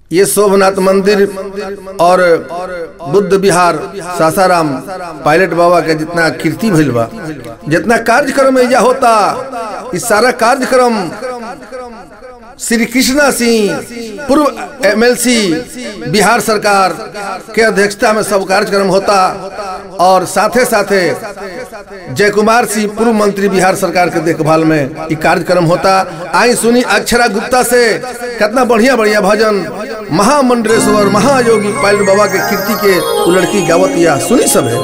ये शोभनाथ मंदिर और बुद्ध विहार सासाराम पायलट बाबा के जितना कीर्ति भइल बा जितना कार्यक्रम एजा होता इस सारा कार्यक्रम श्री कृष्णा सिंह पूर्व एमएलसी बिहार सरकार के अध्यक्षता में सब कार्यक्रम होता और साथे साथे जय कुमार सिंह पूर्व मंत्री बिहार सरकार के देखभाल में ये कार्यक्रम होता आई सुनी अक्षरा गुप्ता से कितना बढ़िया बढ़िया भजन महामंडलेश्वर महायोगी पायल बाबा के कीर्ति के उ लड़की गावत या सुनी सब है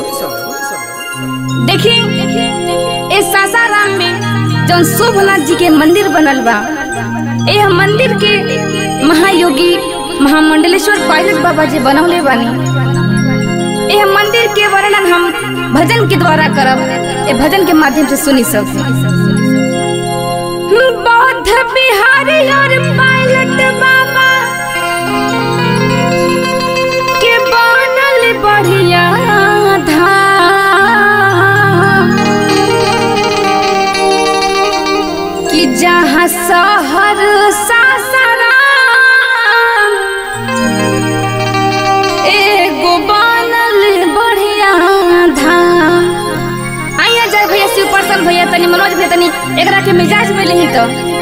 देखी इस सासाराम में जौन शोभनाथ जी के मंदिर बनल बा यह मंदिर के महायोगी महामंडलेश्वर पायलट बाबा जी बनौले बानी यह मंदिर के वर्णन हम भजन के द्वारा करब ये भजन के माध्यम से सुनी सब बौद्ध बिहारी और पायलट बाबा के बनल बढ़िया धाम कि जहाँ शहर सासाराम एगो बनल बढ़िया धाम आइया जाए भैया शिव प्रसन्न भैया तनी मनोज भैया तनी एकरा के मिजाज में लेही तो